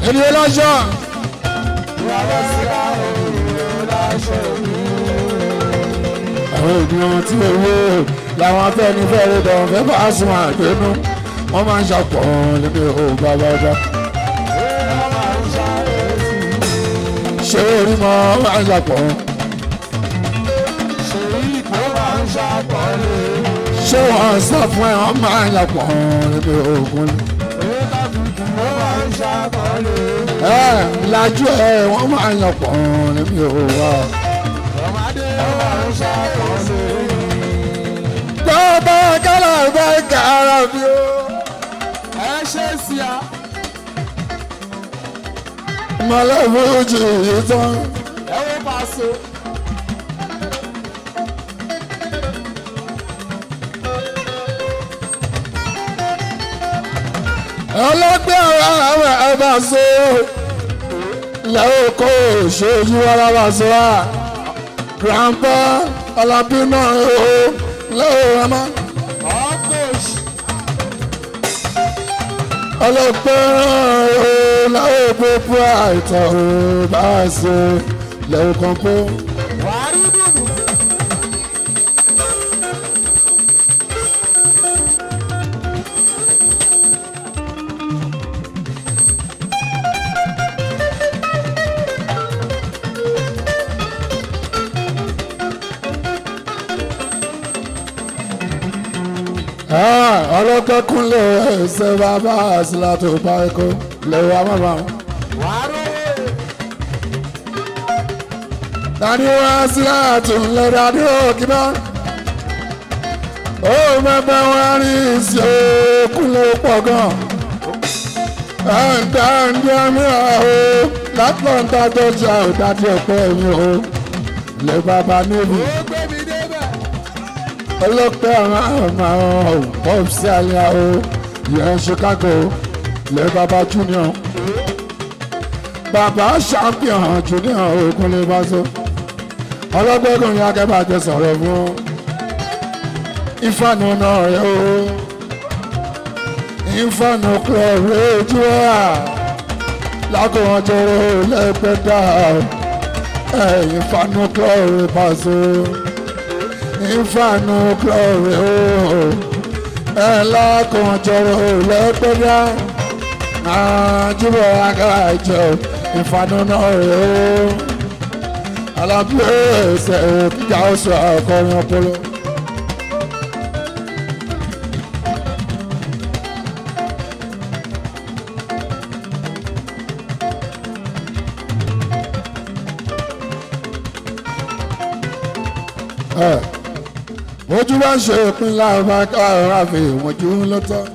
èdè ọlọ́ṣọ́ àwọn ènìyàn tí owó làwọn afẹ́nifẹ́re dàn fẹ́ bá sùn àgbẹ̀nu wọ́n máa ń ṣàpọ̀ níbi òògùn àbájá. ṣé orí mọ́ máa ń ṣàpọ̀ ṣé wọ́n sọ fún ẹ wọ́n máa ń ṣàpọ̀ níbi òògùn ẹ lajú ẹ wọ́n máa ń ṣàpọ̀ níbi òògùn. bàbá kálá bá kàrà bí o. mọ̀lẹ́ fújì yìí tán. ọlọ́gbẹ́ ara rẹ̀ ẹ bá so lẹ́wọ́ kó ṣojú ara bá so wá grandpa ọlábí náà ó lẹ́wọ́ ẹ má. ọlọ́gbẹ́ ó lẹ́wọ́ gbogbo àìtọ́ ó bá so lẹ́wọ́ kan pé. ọlọ́kẹ́ kúnlẹ̀ ẹsẹ̀ bàbá àṣìlá tó bá ẹ̀kọ́ lẹ́wọ̀ àmàmà. dání wá sílá tó ń lẹ dání òkè náà. ó mẹ́fẹ́ wọn rí sí òkúnlẹ̀ pọ̀ gan. ẹ̀ǹdà ẹ̀ǹdà mìíràn o látọ̀ǹtà tó ṣe àwòdájú ọ̀pẹ́ mi o lè bàbá níbi ọlọ́pẹ́ àwọn àwọn pọ́ọ̀sì àlẹ́ o yẹn Chicago lẹ́ bàbá junior bàbá champion junior ogun lè bá so ọlọ́pẹ́ kò ní akẹ́bà jẹ sọ̀rọ̀ fún ìfànù náà rẹ o ìfànù club rẹ ojú wa lákòwọ́n jọrọ lẹ́gbẹ̀dá ìfànù club rẹ bá so ìfànù glory ooo ẹ lákòójọrò lẹ́gbẹ̀dá àjùbọ̀ agájọ ìfànù náà rẹ̀ ooo alábíyẹ̀ ẹsẹ̀ kíkà oṣù àkọrin ọpọlọ. ojú bá ṣe òpin láàbá káàrọ̀ àfi ìwọ̀njú lọ́tọ́.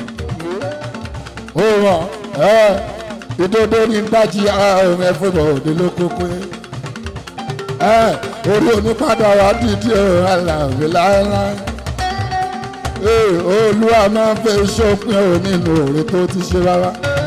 ó rọ̀ ẹ́ ìdodo ní dájí ààrùn ẹ̀fọ́bọ̀ òde ló kókó. ẹ́ orí onípadà wà dídí ọ̀rọ̀ àlàáfíà láéláé. ee olúwa máa ń fẹ́ ṣọ́pin ò nínú òre tó ti ṣe rárá.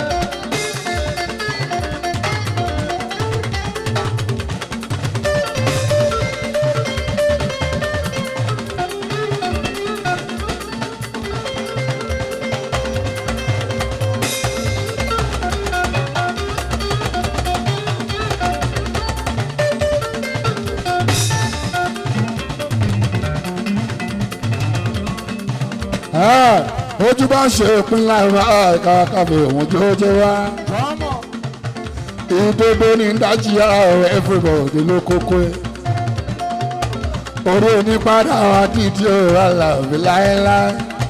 ojú bá ṣe ìpínlẹ̀ ẹ̀ka káfí òun tó tó wá. ìdodo ní dájí ara everybody ló kókó ẹ̀. orí onípadà wa dídí òun aláàbí láéláé.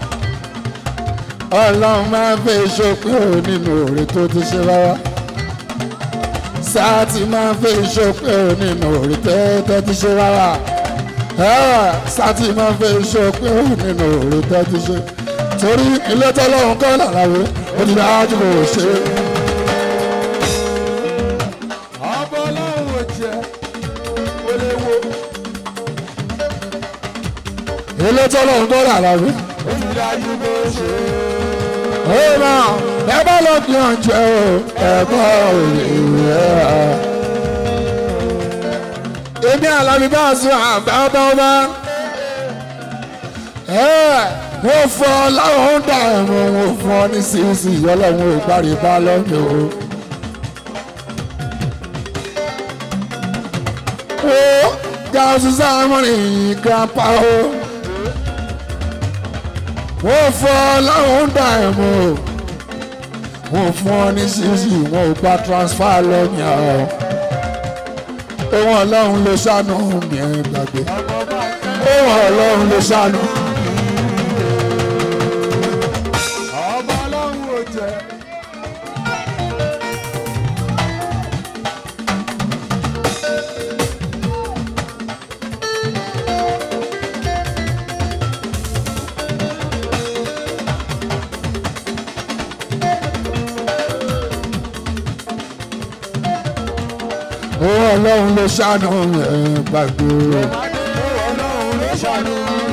ọlọ́run máa ń fẹ́ ìṣòpin òun nínú òre tó ti ṣe rárá. sáà ti máa ń fẹ́ ìṣòpin òun nínú òre tó ti ṣe rárá sátì máa ń fẹ́ ìṣòpin òun nínú òre tó ti ṣe torí ilé tọ́lọ́run kọ́ làlàwé ó ti dájú kò ṣe. ọmọ ọlọ́run ò jẹ́ ó lè wo ilé tọ́lọ́run kọ́ làlàwé. ó ti dájú kò ṣe. ó máa ẹ bá lọ kí wọn jẹ o ẹ̀kọ́ òye rẹ̀. èmi àlàbí bá a sọ àgbà bá ọba. mo fọ láwọn ń dà ẹ̀mọ́ mo fọ ní sísì ọlọ́run ò gbárí bá lọ́mí o wo gáàsù sáàmùrì grandpa o wọ́n fọ́ láwọn dà ẹ̀ mọ́ wọ́n fún ọ ní sísì wọn ò gba transfer lọ́nyà ọ́ ohun ọlọ́run ló ṣàánú mi ẹ̀ gbàgbé ohun ọlọ́run ló ṣàánú. ọba ọlọ́run ò jẹ́. ohun ọlọ́run ló ṣàánú mi ẹ̀ gbàgbé. ọlọ́run ló ṣàánú.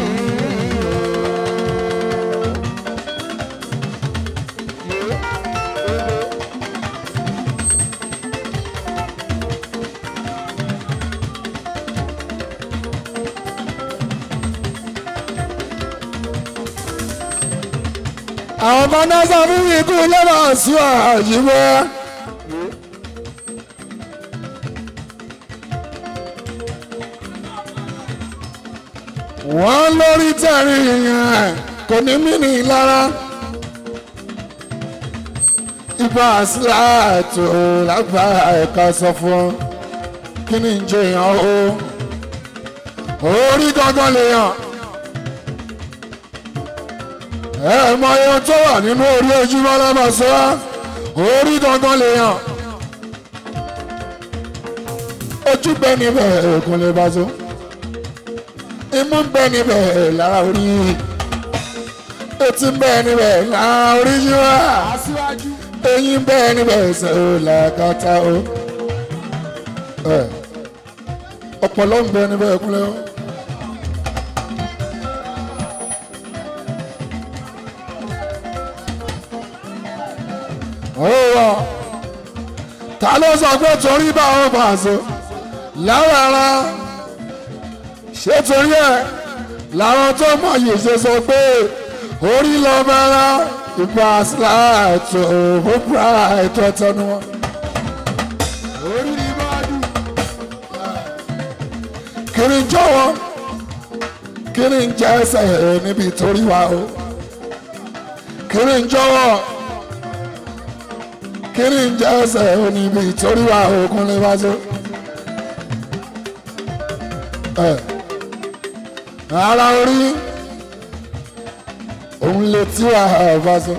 àwọn kan náà sọ fún mi kú lọ́wọ́ sí àyíwọ́. wọ́n lórí tẹ̀rí yẹn kò ní mí ní lára. ibà síláàtò lágbà ẹ̀ka sọ fún ọ kí ni ń jẹyàn o orí gangan lè yàn ẹ mọ ohun tó wà nínú orí ojúmọ́ lọ́mọ̀sọ́ orí gangan lè yàn ojú bẹ níbẹ̀ òkun lè bá tó imú ń bẹ níbẹ̀ lára orí etí ń bẹ níbẹ̀ lára orí yíwá aṣíwájú. eyín ń bẹ níbẹ̀ ẹsẹ̀ ò làkàtà o ẹ ọpọlọ ń bẹ níbẹ̀ òkun lè wọ́n. ọ̀rọ̀ ta ló sọ pé torí báwọn pàṣẹ lára ṣé torí ẹ làwọn tó mọ̀ yìí ṣe sọ pé orí lọ bára ìgbà síláàtò òbúra ètò ẹtẹnu wọn. orí ni máa dùn. kiri ń jọ̀wọ́ kiri ń jẹ́ ẹsẹ̀ níbi torí wa o kiri ń jọ̀wọ́ kiri ń jẹ́ ẹsẹ̀ níbi torí wa o kún lè wá so. ẹ ara orí òun lè tí wà bá so.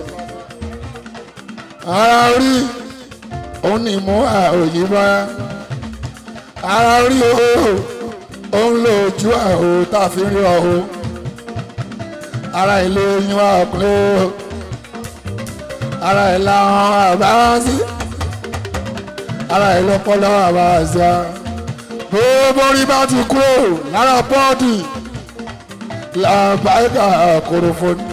ara orí òun ni mú òyìnbó ara orí o òun lò ojú àhò tá a fi rí ọ̀hún ara ilé yín wá ọ̀pẹ́ o ara ìlà àwọn àbáwásí ara ìlọpọlọ àbáwásí a gbogbo orí bá ti kúrò lára bọ́ọ̀dì làbáyíká kòròfóni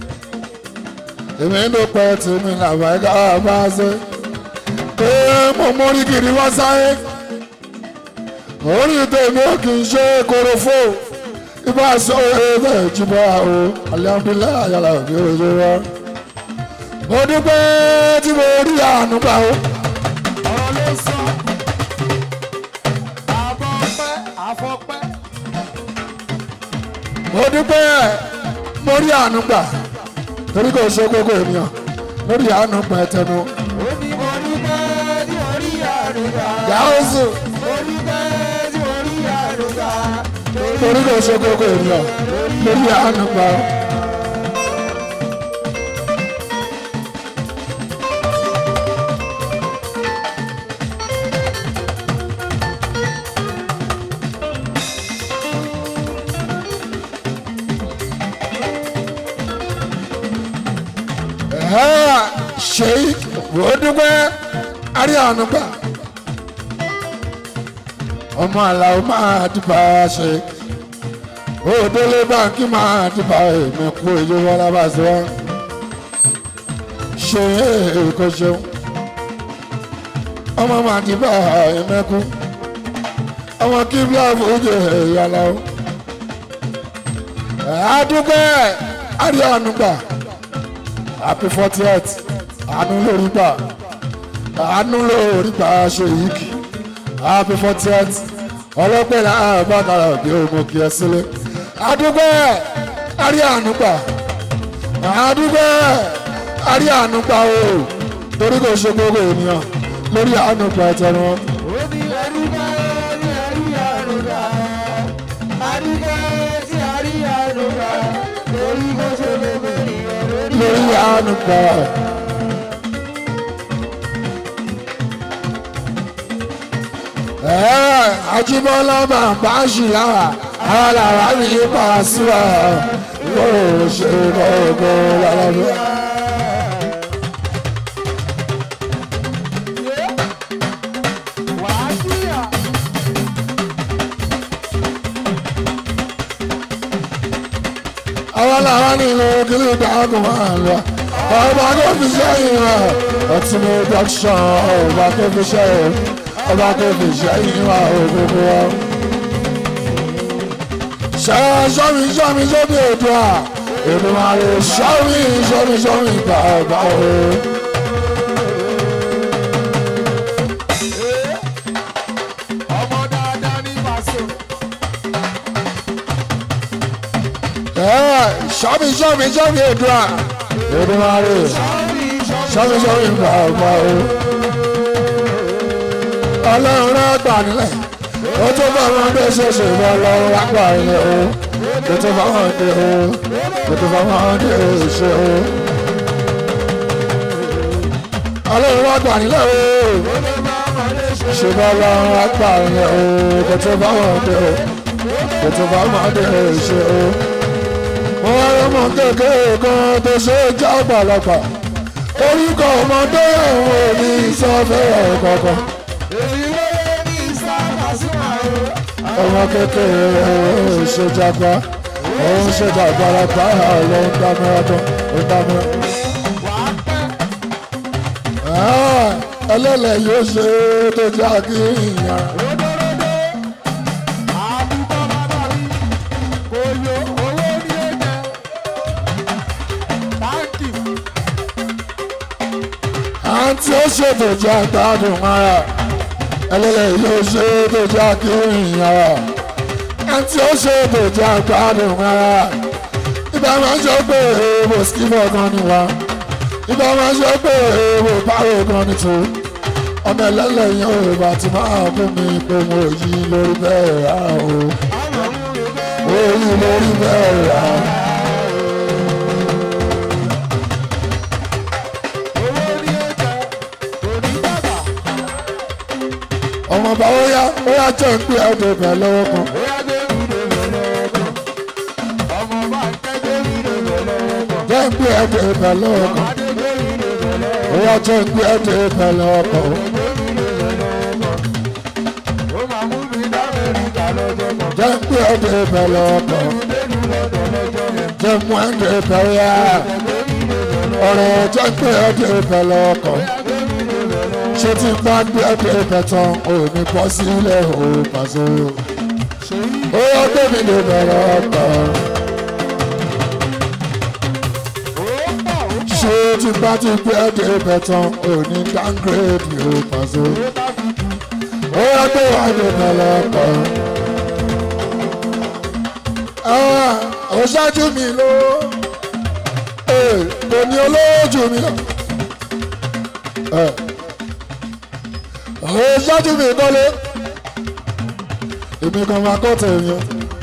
èmi ló pẹ́ tèmi làbáyíká àbáwásí pé mo mórí kiri wá sáyé orí tèmi ò kì í ṣe korofo ibà sọ ẹgbẹ́ ìjìbọn o alihamdulilayi ayala òbí ojú wa mo dúpẹ́ tí mo rí àánú gbà o ọ̀rọ̀ ló sọ. àbọ̀ pẹ́ àfọ̀pẹ́. mo dúpẹ́ mo rí àánú gbà torí kò ṣe gbogbo ènìyàn lórí àánú gbà ẹtẹnu ó ní mo ní pẹ́ tí orí àrùbá. gáúsù mo ní pẹ́ tí orí àrùbá. torí kò ṣe gbogbo ènìyàn lórí àánú gbà o. ṣe wò dúpẹ́ arí àánú gbà ọmọ àlàó máa dìbà ṣe òdélé báńkì máa dìbà èmi kú èyí wọn lábàṣẹ wọn ṣe èkó ṣeun ọmọ máa dìbà èmẹkú ọmọ kíbla fújì ìyàlá o àdúpẹ́ arí àánú gbà happy fortieth àánú lórí gbà àánú lórí gbà ṣe yìí kì happy fortieth ọlọ́pẹ́ làá bàkàrà bí ogun kì í sílé àdúgbò àrí ànúgbà àdúgbò àrí ànúgbà o torí kò ṣe gbogbo ènìyàn lórí ànúgbà tẹnu wọn. Omi ẹ̀rúgà ní ẹ̀rí àrùgà. Àdúgbò tí a rí àrùgà. Lórí bó ṣe lè bẹ̀rẹ̀ lórí. lórí ànúgbà. Ẹ́ẹ̀, Ajíbọ́lá máa bá ṣì láwà àwọn làwọn àmì ipa síwá kó o ṣe gbogbo lọ́lọ́dún. Wàá síyà. àwọn làwọn nínú kílí ìdáàgùn máa lọ ọba tó fi sẹ́yìn rẹ̀ ọtí ní dọ́kṣọ̀n ọba tó fi sẹ́yìn ọba tó fi sẹ́yìn wà òkùnkùn wọn. ṣe sọ́mi sọ́mi sóbi ètò à èmi máa lè sọ́mi sọ́mi sọ́mi gbà ọba o. Ọmọ dáadáa ní Paso. sọ́mi sọ́mi sọ́mi ètò à èmi máa lè sọ́mi sọ́mi gbà ọba o. ọlọ́run náà gbà nílẹ̀ ó tó bá wọn dé ṣẹṣẹ bọ lọ́wọ́ lápá ilé o ó tó bá wọn dé o ó tó bá wọn dé ṣe o. ọlọ́run náà gbà nílẹ̀ o ṣe bá lọ́wọ́ lápá ilé o ó tó bá wọn dé o ó tó bá wọn dé ṣe o. mo wá lọ́mọ kékeré kan tó ṣe é já ọ̀pọ̀lọpọ̀ orúkọ ọmọdé ọ̀hún ò ní sọ́fẹ́ ọ̀kọ̀ọ̀kan. Èyí wọlé ní sábà súnmọ́ o. ọmọ kékeré ó ṣe jagba ó ń ṣe jàgbára ló ń dámẹ́rẹ́ tó ń dámẹ́rẹ́. Wàá pẹ́. ẹlẹ́lẹ̀ yóò ṣe tó já kí ìyàn. Ródóródó. Àbúkọ́ bàbá mi. Kò lo owó ní ẹ̀jẹ̀. Táǹkì. àǹtí ó ṣe tó já gbádùn ara ẹlẹ́lẹ̀ yóò ṣe tó já kí ìyàn. àǹtí ó ṣe tó já gbádùn ara ibà máa ń sọ pé èèwò skimọ̀ gan ni wá ibà máa ń sọ pé èèwò báwo gan ni tó ọmọ ẹlẹ́lẹ̀ yẹn ò bá ti máa fún mi pé mo yí lórí bẹ́ẹ̀ rà o mo yí lórí bẹ́ẹ̀ rà o. Owó ní ẹ̀jẹ̀. Kò ní bàbà. ọmọ bá ó yá ó yá jẹ́ ń pè ẹ́ tó bẹ̀ lọ́wọ́ kan Bóyá David ló lọ́wọ́ kan. Ọmọ bá ń kẹ́ David ló lọ́wọ́ kan. jẹ́ ń pè ẹ́ tó bẹ̀ lọ́wọ́ kan Adé David ló lọ́wọ́ ó yá jẹ́ ń pè ẹ́ tó bẹ̀ lọ́wọ́ kan Ó máa mú mi d'Amẹ́ríkà lọ́jọ́ kan. jẹ́ ń pè ẹ́ tó bẹ̀ lọ́wọ́ kan Dénú lọ́dọ̀ lọ́jọ́ yẹn. jẹ́ mú ẹ́ tó bẹ̀ yá ọ̀rọ̀ jẹ́ ń pè ẹ́ tó bẹ̀ lọ́wọ́ kan ṣé tí n bá gbé ẹ́ tó bẹ̀ tán ò ní bọ́ sílẹ̀ ò pàṣẹ ó yá débi tó bẹ̀ lọ́wọ́ kan ṣé tí n bá ti gbé ẹ́ tó bẹ̀ tán ò ní downgrade ò pàṣẹ. ó yá tó wà ní ìbẹ̀lẹ̀kọ̀. ó ṣáájú mi ló kò ní olóòjù mi lọ. ó ṣáájú mi kọ́lé èmi kan máa kọ́ tẹ̀yìn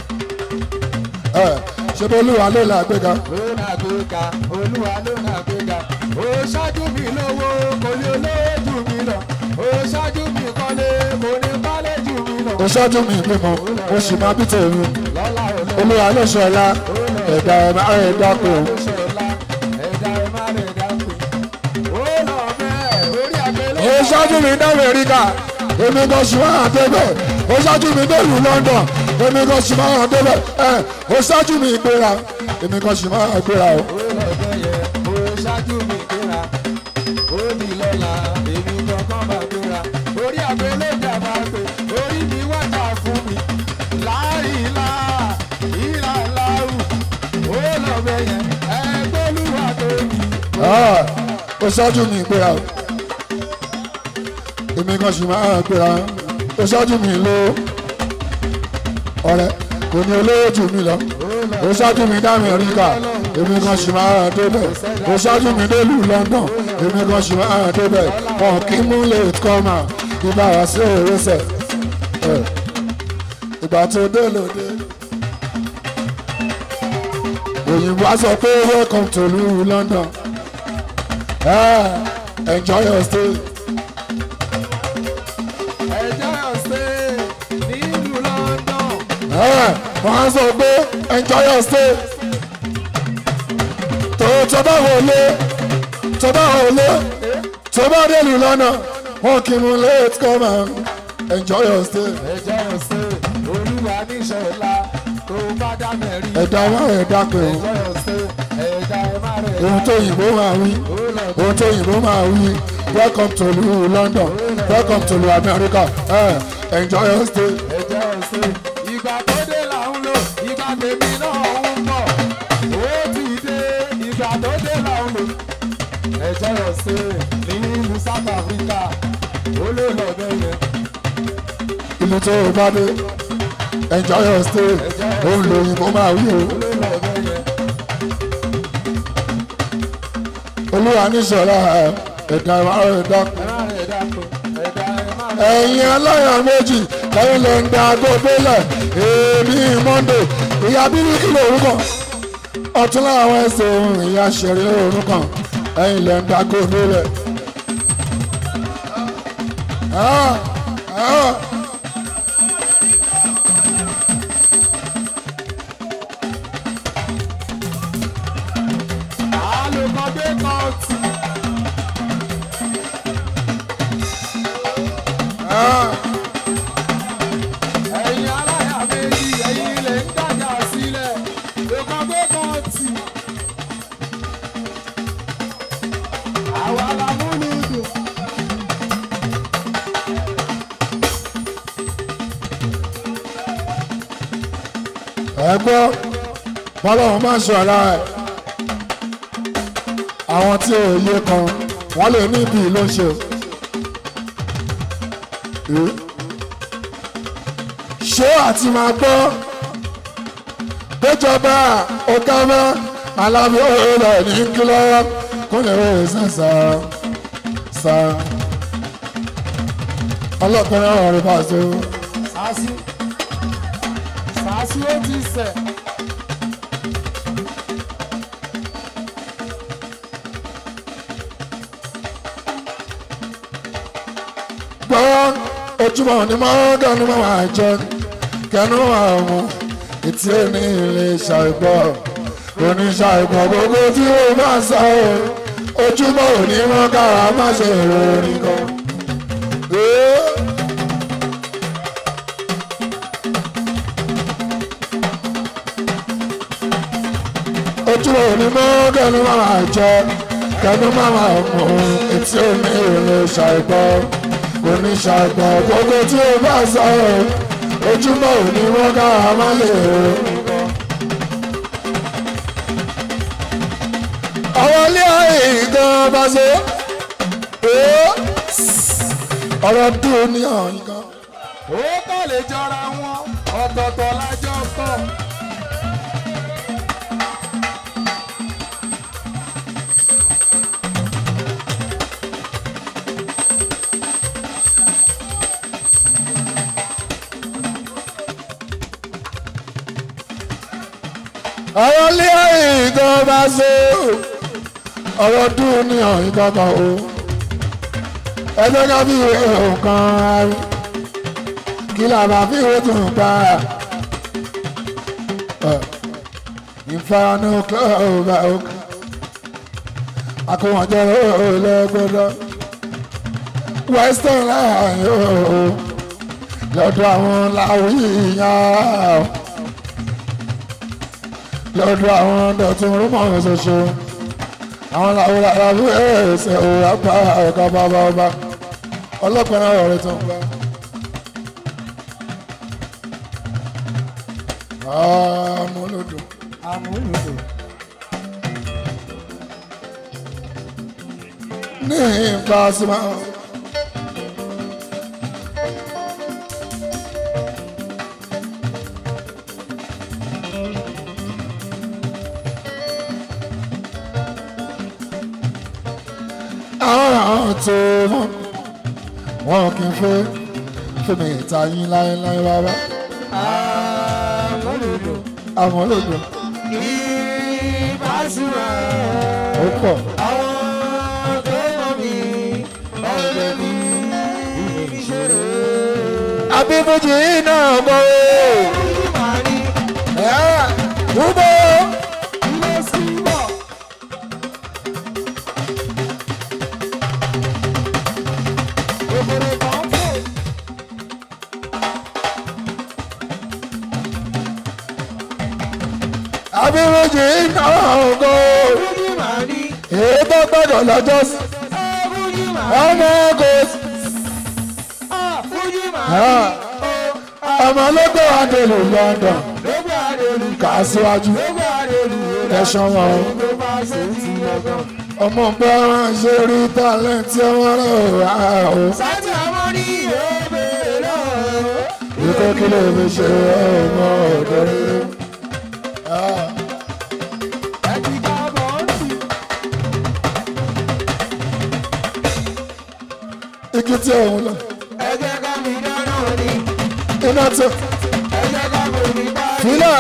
ṣé bolúwa ló là gbéga. Ló náà gbéga, Olúwa ló náà gbéga. Ó ṣáájú mi lówó, kò ní olóòjù mi lọ. Ó ṣáájú mi kọ́lé, kò ní kọ́lé jù mí lọ. ó ṣáájú mi bímọ ó sì máa bí tèmi Lọ́lá olóòjù. olúwa ló ṣe ọlá ẹ̀dá ẹ̀ máa ń dáko. ó ṣáájú mi dá Amẹ́ríkà èmi kan sì máa débẹ̀ ó ṣáájú mi dé ìlú London èmi kan sì máa débẹ̀ ẹ ó ṣáájú mi gbéra èmi kan sì máa gbéra o. Ah, ó ṣáájú mi gbéra o èmi kan sì máa gbéra ó ṣáájú mi ló ọ̀rẹ́ kò ní olówó jù mí lọ ó ṣáájú mi dá Amẹ́ríkà èmi kan ṣì máa débẹ̀ ó ṣáájú mi dé ìlú London èmi kan ṣì máa débẹ̀ wọn kì í mú lè kọ́ mà ìbá wa sí òrìṣẹ́ ìgbà tó dé lóde òyìnbó á sọ pé welcome to ìlú London ah, enjoy your stay. ẹjọ́ ọ̀sẹ̀ nílùú London. Ah, wọ́n á sọ pé enjoy your stay. tó tó bá wọlé tó bá wọlé tó bá dé ìlú London wọn kì í mú late come and enjoy your stay. ẹjọ́ ọ̀sẹ̀ olúwa níṣọ̀lá tó bá dá mẹ́rin. ẹ̀dá wa ẹ̀dá pé o ẹjọ́ ọ̀sẹ̀ ẹ̀dá ẹ̀ má rẹ̀ ohun tó yìnbó máa wí ohun tó yìnbó máa wí welcome to ìlú London welcome to ìlú America eh, enjoy your stay. ẹjọ́ ọ̀sẹ̀ ìgbà tó dé là ń lò ìgbà tèmi náà ń bọ̀ ó ti dé ìgbà tó dé là ń lò ẹjọ́ ọ̀sẹ̀ nílùú South Africa ó lè lọ bẹ́ẹ̀ yẹn. ìlú tó o bá dé enjoy your stay òun lòyìnbó máa wí o. ó lè lọ bẹ́ẹ̀ yẹn. olúwa níṣọ̀lá ẹ̀dá ìmárùn ẹ̀dá ẹ má rẹ̀ dáko ẹ̀dá ẹ̀ má rẹ̀. ẹ̀yin aláyàn méjì lẹ́yìn lè ń da agbódélẹ̀ èmi monday ìyá bíríkì lórúkọ ọ̀tún láwọn ẹsẹ̀ ohun ìyá ṣẹ̀rí lórúkọ ẹ̀yin lè ń da agbódélẹ̀. Ah, ah. alùpàdé kọ́ọ̀tù. Ah. ẹ̀yin aláya méjì ẹ̀yin ilẹ̀ ń dàjà sílẹ̀ lùpàdé kọ́ọ̀tù. àwa la múlù dùn. ẹ gbọ́ bọ́lọ́run máa ń sọ ara ẹ̀ àwọn tí ò yé kan wọ́n lè ní ibi ló ń ṣe Eh? ṣé àti máa gbọ́ péjọba ọ̀gáfẹ́ alábí ọ̀rẹ́ ní kílọ̀ kó lè rẹ̀ sẹ́sà sá ọlọ́pàá ọ̀rẹ́ bá ṣe o. sàásì sàásì ó ti sẹ̀. gbọ́ ojúmọ̀ ní mọ́gàn ní mọ́ máa jẹ kẹnu àwọn etí ẹni ilé ṣàìgbọ́ oníṣàìgbọ́ gbogbo tí ó bá sọ ọ́ ojúmọ̀ ò ní mọ́ kára má ṣe ìròyìn kan. Ee. ojúmọ̀ ò ní mọ́gàn ní mọ́ máa jẹ kẹnu máa mú etí ẹni ilé ṣàìgbọ́ oníṣàgbọ̀ gbogbo tí ó bá sọ ọ́ ojúmọ́ òní wọ́n ká a má lè rò. àwọn ilé ayé gan bá ṣe ọ̀rọ̀ dùn ní ọ̀hún kan. ó kọ́ lè jọra wọn ọ̀tọ̀ọ̀tọ̀ lájọ́ kọ́. àwọn ilé ayé gan bá ṣe ọ̀rọ̀ dùn ní ọ̀hún kankan o ẹgbẹ́ ká bí ìwé nǹkan arí kí làbà fi ìwé tó ń pa ìfaranu kílọ̀ọ̀bà òkè akọ̀wọ̀njọ́ lẹ́gbẹ̀dọ́ western line ooo lọ́dọ̀ àwọn làwíyàn lọ́dọ̀ àwọn dọ̀tún rúmọ̀ ṣoṣo àwọn làwọn làwọn ẹ̀ẹ́sẹ̀ òwúrọ̀ bá ọ̀gá bàbá ọba ọlọ́pàá náà ọ̀rẹ́ tó ń gbá. amúlùdùn amúlùdùn. ní ipa símá. àwọn àwọn tó wọn wọn kì í fẹ́ fẹ́mi ìta yín láéláé bàbá àmúlùdù àwọn olóògbé ìbásùnà ó pọ̀ àwọn tó mọ̀ mí ọ̀gbẹ́ mi ìṣòro. abíbújì náà mọ̀ Ìmàní ẹ́ túbọ̀ ilé síbọ̀. Òbòrò kan fò. abíbújì náà mọ̀ Ìmàní èyí tó gbọ́dọ̀ lọ́jọ́ sí Ìmàní ọmọ kò sí. Ìmàní ọmọ ológbò adèlò London lóbi àdèlù kà á síwájú lóbi àdèlù ẹ̀ṣọ́ wọn o. ló bá ṣe ti ọgbọ́n. ọmọ ọgbà ṣe rí tálẹ́ǹtì ọmọ rẹ̀ wá o. Sátì ọmọ ní ìhòòbèrè náà. ikú kí ló fi ṣe ọmọ ọ̀dọ́ rere. Ẹ ti ká bọ́ọ̀lù. igi tí òun lọ Ẹ jẹ́ ká mi dáná ni. iná tó Ẹ jẹ́ ká mi rí bá rí. fílẹ̀.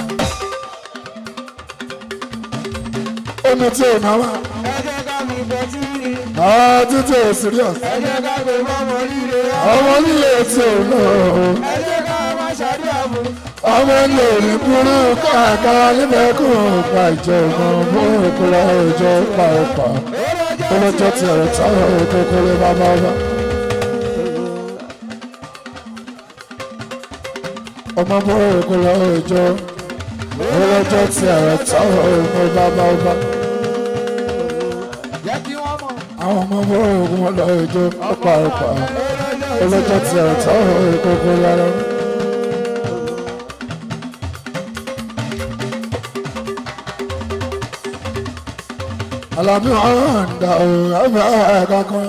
omi tí ò náà wà Ẹ jẹ́ ká mi bọ́ sí rí. ọ́ títí ò serious. Ẹ jẹ́ ká mi mọ́mọ́ líle. ọmọ nílé tí ò náà o. Ẹ jẹ́ ká má ṣàdúrà fún. ọmọ nílé ní burú káàkiri níbẹ̀ kó o pa ìjọba bó o kó lọ ìjọ pa ọ̀pá. olójó ti ọ̀rọ̀ táwọn kékeré bàbá ọba. ọmọ bó o kó lọ ìjọ olójó ti ọ̀rọ̀ táwọn bàbá ọba. Jẹ́ kí wọ́n mọ̀. àwọn ọmọ bó o kó lọ ìjọ pa ọ̀pá. olójó ti ọ̀rọ̀ táwọn kékeré lára. Àlàbí ọ̀hún dà ó ẹ̀fẹ̀ kankan.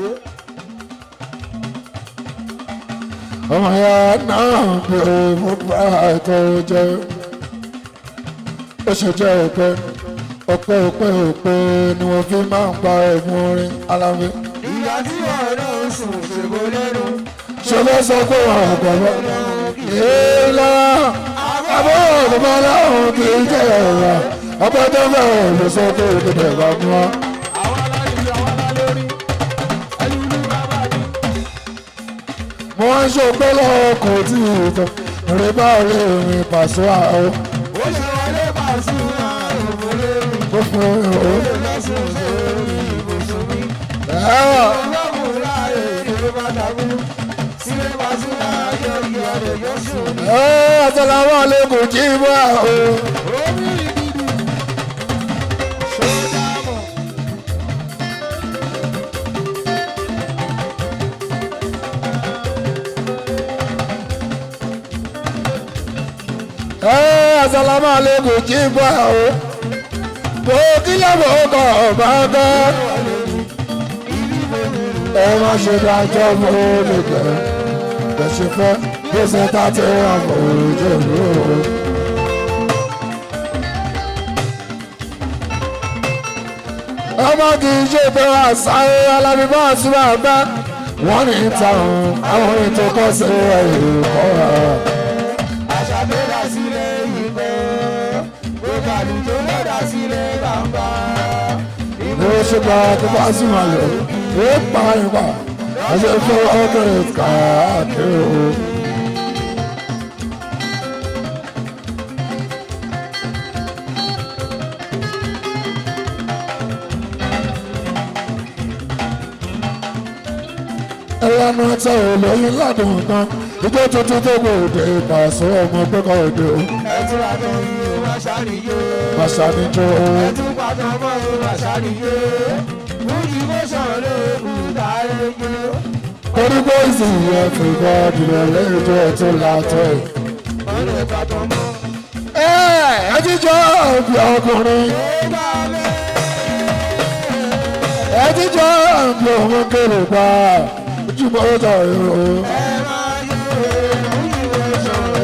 ọmọ ya náà pé mo bá ètò jẹ ó ṣe jẹ́ òpè òpè òpè òpè ni wọ́n fi máa ń pa ẹ̀fún orin Àlàbí. Ìyá tí wọ́n náà sùn ṣègbó lẹ́nu. ṣe ló sọ pé wọn ò gbọ́dọ̀ ìlà àbúrò ọ̀gbọ́n láwọn kì í jẹ́ ẹ̀rọ ọgbẹ́ tó bẹ̀rẹ̀ ló sọ pé òkèdè bá mú wa. Àwọn aláìlú àwọn alálórí. Ẹni ìlú bàbá mi. mo wá ń ṣòpé lọ́wọ́ kò tí ì tán rí bá orí mi pàṣẹ àwọn Ó ṣe wọlé pàṣẹ àrùn lórí. gbogbo ìhòòhò. Ó lè lọ́sùn sórí ibùsùn mi. ẹ̀rọ Ọlọ́run láàyè ìlú bàtà mú. Sílé pàṣẹ àjọ ìyá rẹ̀ yóò sùn ní. ẹ̀rọ àtàlàwọ̀ àlékún jí bá o. Omi ìdìdì. Ṣé dámọ̀? ẹ̀rọ àtàlàwọ̀ àlékún jí bá o. bó kílẹ̀ bó kọ̀ ọ̀bá gẹ́. ẹ má ṣe dájọ́ mọ́ lè gbẹ́. bẹ́sẹ̀ fẹ́ gbèsè tá a ti rà mọ́ ojú ìlú o. ọmọ kì í ṣe pé àṣàyè alábíbá àṣùwà gbá wọ́n ní ìtàn àwọn ètò kọ́ sí ẹ̀yìn kọ́ ẹ̀. Àṣà tó dá sílé ìgbẹ́. Gbogbo àlùjọ ló dá sílé bàbá. ní ó ṣe gba tó bá sí wọn lò ó pa ìgbà ẹsẹ̀ fún ọkùnrin káàkiri o. ẹlẹ́nu ẹ̀tọ́ olóyin ládùn kan ijó tuntun tó gbòde pàṣẹ ọmọ gbẹ́kọ̀ òde o. Ẹtún àtọ̀ yìí ó máa ṣàníyé. Màṣà ni jó o. Ẹtún pàtó mọ́ ó máa ṣàníyé. Mújì bó ṣàn ló kù táyé gbé. torí pé ìsìn yẹn fi bọ́ dìrẹ̀ lẹ́yìn tó ẹ̀ tó látọ̀ ẹ̀. Wọ́n lè pàtó mọ́. ẹ ẹ jíjọ òbí ọkùnrin Ó bá lé. ẹ jíjọ òbí òun kéré pa ojúbọ ọjọ́ ìrò Ẹ máa yọ mújì bó ṣàn ló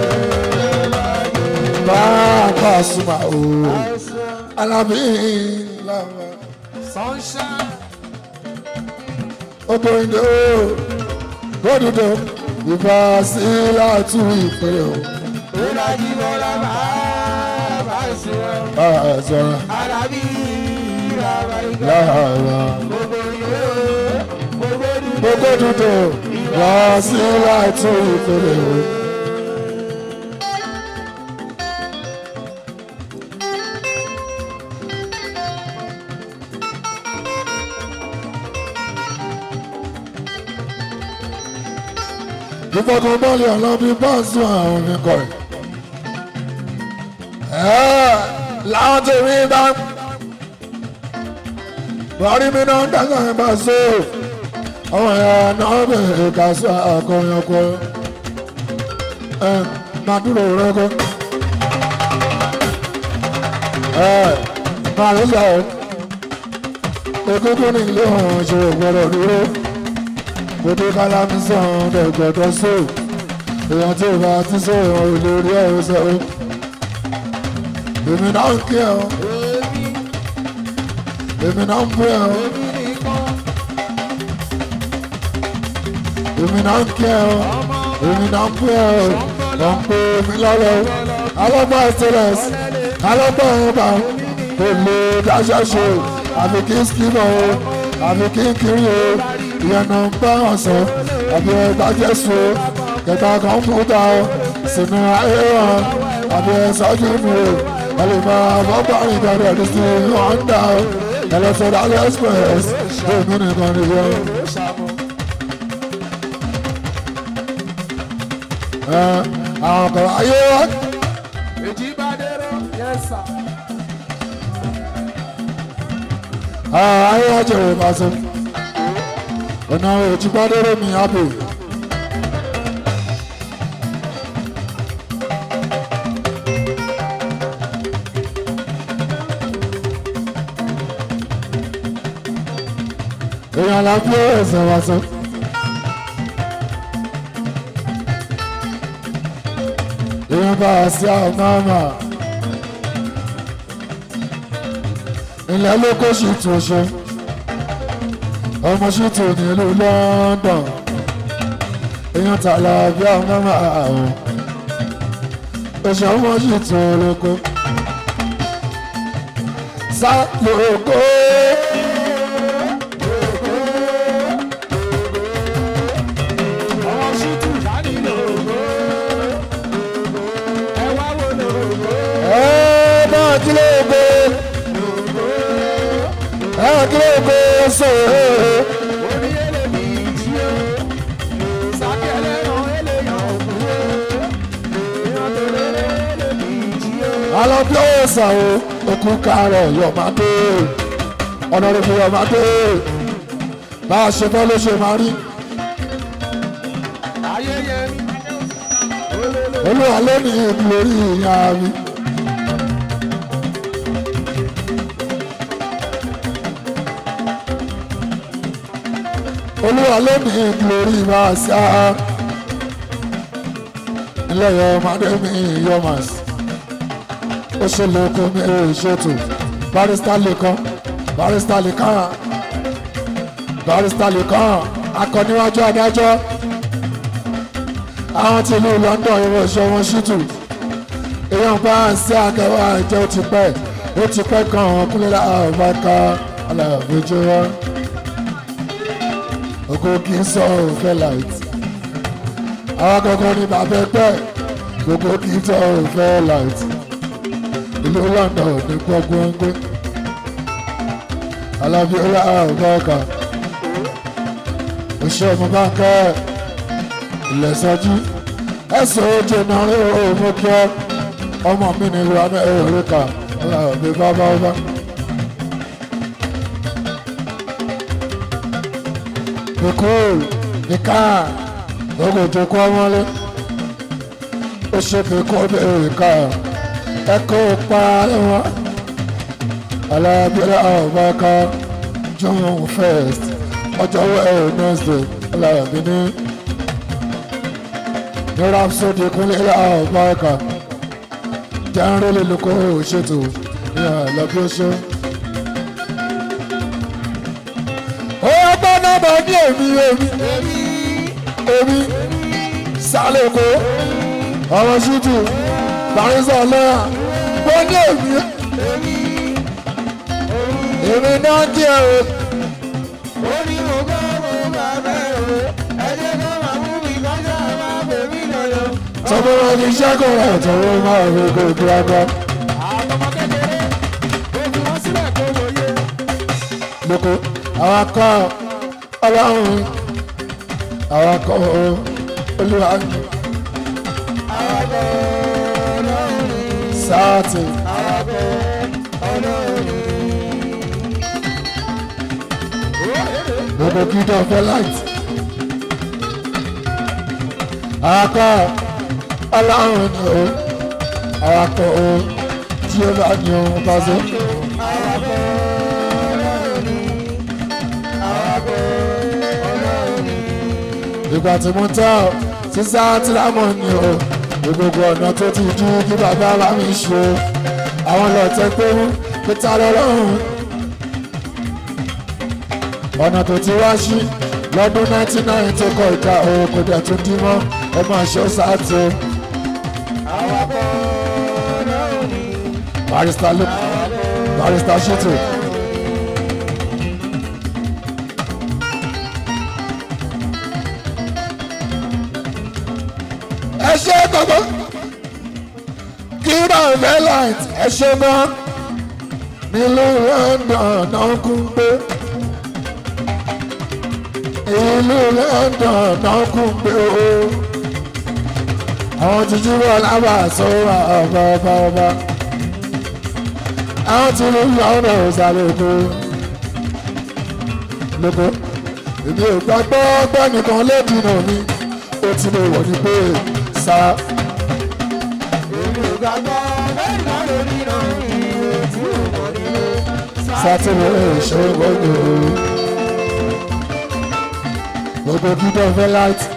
bá a kọ àsùnmà o alábí làwọn. Sunshine. Ogbóyìnbó gbódùdó ìbá sí láti ìpínlẹ̀ o. Ìlàjì bọ́lá máa bá ṣe ọ́. Báà sọ̀rọ̀ Arábí bàbá ìgbà láàárọ̀. gbogbo ìwé gbogbo dúdú. Gbódùdó ìbá sí láti ìpínlẹ̀ o. ìfọkànbalì ọlọ́bí bọ́ọ̀sù àwọn mi kọ̀ ẹ́ láwọn tèmi bá bọ́rí mi náà ń dáná ẹ̀ bá so àwọn ẹ̀yà náà bẹ̀rẹ̀ ká sọ akọrin ọkọ ẹ̀ máa dúró rẹ́kọ́ ẹ̀ máa ló sọ ọ́ ekúkú ní ilé ọ̀hún ṣe gbọ́dọ̀ dúró gbogbo kálámi sàn dẹ̀gbọ̀dọ̀ so èèyàn tí ò bá ti so èèyàn ò lè rí ẹ̀rọ sọ ọ́ èmi náà ń kí ẹ̀ ọ́ Èmi èmi náà ń pè ẹ̀ ọ́ èmi nìkan èmi náà ń kí ẹ̀ ọ́ èmi náà ń pè ẹ̀ ọ́ lọ́ ń pè mí lọ́lọ́ alọ́gbà stainless alọ́gbà ọba kò lè dáṣẹ́ ṣe àfi kí skimọ̀ o àfi kí kiri o ìyẹn náà ń bá wọn sọ àbí ẹgbà jésù o kẹta kọ̀ǹpútà o sínú ayé wọn àbí ẹsọ́jú mi o ẹlẹ́ máa bọ́gbà rìn gbọdọ̀ ní sí honda o ẹlẹ́sọ̀dọ̀ aliexpress èmi nìkan nìyẹn o. ló ṣàmù. Ẹ, àwọn kan ayé wa Èjì bá dérò. Yes sir. àwọn ayé wa jẹ̀rẹ̀ ìbáṣẹ. ọ̀nà òjìgbádẹ́rẹ́ mi àbò. èèyàn la fi ẹsẹ̀ wá sọ. èèyàn bá a sí àwọn máma. ilẹ̀ ló kó sì tún ṣe ọmọ sì tún nílùú London èèyàn tààlà bí àwọn máma àwọn oṣù ọmọ sì tún lóko sá lóko. Ọmọ ṣítù dání lògó. Ẹ wá wo lògó. ẹ máa kí lóko ẹ máa kí lóko sọ̀rọ̀. Orí ẹlẹ́mì jí o. Sákẹ́ ẹlẹ́ran ẹlẹ́yàn òkú o. Èèyàn tó lérè ẹlẹ́mì jí o. alábí ọ̀sà o òkú kárẹ̀ yọ̀mádé ọ̀nàrẹ́bù yọ̀mádé bá a ṣe fẹ́ ló ṣe máa rí Ayẹyẹ mi. Olólò. olúwa ló ní lórí ìyá mi. olúwa ló ní lórí bá a ṣá ilé yọ̀mádé mi yọ̀más ó ṣe lóko mi ò ṣètò barista lè kàn barista lè kàn barista lè kàn akọniwájú adájọ́ àwọn tí ìlú London ìwọ ìṣọ wọn ṣìtù èèyàn bá ń ṣe akẹwà ìjẹ ó ti pẹ́ ó ti pẹ́ kan àwọn kúnlẹ̀ àbáká aláàbẹjọ wọn ògo kì í sọ òfẹ light àwọn akọkọ ní bàbá ẹgbẹ́ gbogbo kì í tọ òfẹ light ìlú London ní gbọgbọn gbé alábíọ́lá àbáká òṣèlú ọmọ bá kẹ́ ẹ̀ ìlẹ̀sọ́jú ẹ̀sùn ojú náà rí òun kí ọ ọmọ mi ní ìlú amẹ́ríkà ọlọ́ọ̀bí bábá ọba. Bíkú nìka gbogbo ìjókòó ọmọlé ó ṣe bíkú bẹ́ẹ̀rẹ̀ ká ẹ̀kọ́ pa ẹ̀wọ̀n alábíọ́lá ọba ká june first ọjọ́ wednesday ọlọ́ọ̀bí ní ní rhapsody kúnlẹ̀ ọ̀bọ̀ọ̀kà jẹ́nrẹ́lẹ̀ lóko ṣètò ní àlọ́bí oṣù. ó yẹ gbọ́ bá ní èmi èmi èmi sálẹ̀kọ́ ọmọ ṣútù parísà lọ́yà wọ́n ní èmi èmi náà kí ẹ o. orí mo gbọ́ mo bá bẹ́ẹ̀ o ẹ̀jẹ̀ kan máa mú mi kọjá máa pè mí lọ́yọ̀. tọ́gbọ́n wọn ní sẹ́kọ̀ọ́ rẹ̀ tọ́wọ́ máa fi kó kíákọ́. àtọmọ kékeré ó fi wọ́n sílẹ̀ kó wòye. lóko àwọn akọ ọlọ́run àwọn akọ olúwa àwàkọ́ ọlọ́run sáàtì àwàkọ́ ọlọ́run. lóko kíndọ̀ fẹ́ láìtì. àwọn akọ ọlọ́run ni o àwọn akọ o tí ó bá ní ohun bá so. àwàkọ́ ọlọ́run àwàkọ́ ọlọ́run. ìgbà tí mo tẹ́ ọ sísá tírámọ̀ ni o ní gbogbo ọ̀nà tó ti dú kí bàbá bá mi ṣe o àwọn lọ́tẹ̀ pé mú pété lọ́rùn ọ̀nà tó ti wá sí lọ́dún 99 tó kọ ìka o kò dẹ̀ tún dín mọ́ ẹ máa ṣe ó sáàtì o àwàkọ́ ọlọ́run barista ló barista ṣètò. ẹ ṣe gbogbo kíra velite ẹ ṣe mọ́ nílùú London náà kún pé ìlú London náà kún pé o àwọn tuntun wọn lábà sọ́wọ́ ọba ọba ọba àwọn tí ló ń lọ ọ̀nà ìsàlẹ̀ èkó lóko èmi ò gbàgbọ́ gbẹ́nìkan lédi náà mi ó ti lè wọ̀ ní pé sá èmi ò gbàgbọ́ bẹ́ẹ̀ náà lórí náà ìwé tí ò mọ̀ nílé. sátìmọ̀ ìṣó gbogbo gbogbo kíndọ̀ fẹ́ láti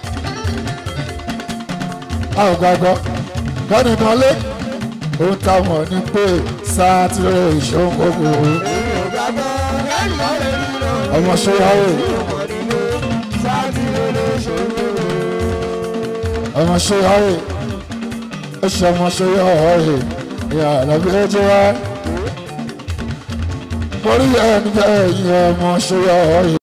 a ò gbàgbọ́ gbẹ́nìkan lé ó táwọn ní pé sátìmọ̀ ìṣó gbogbo èmi ò gbàgbọ́ bẹ́ẹ̀ náà lórí náà ọmọ ṣọ́yàwó ìwé tí ò mọ̀ nílé. sáàtì ló lè ṣòro. ọmọ ṣọ́yàwó ó ṣe ọmọ ṣọ́yàwó ìyá àlọ́bí ó jẹ́ wá. mo rí ẹni bẹ́ẹ̀ yẹn ọmọ ṣọ́yàwó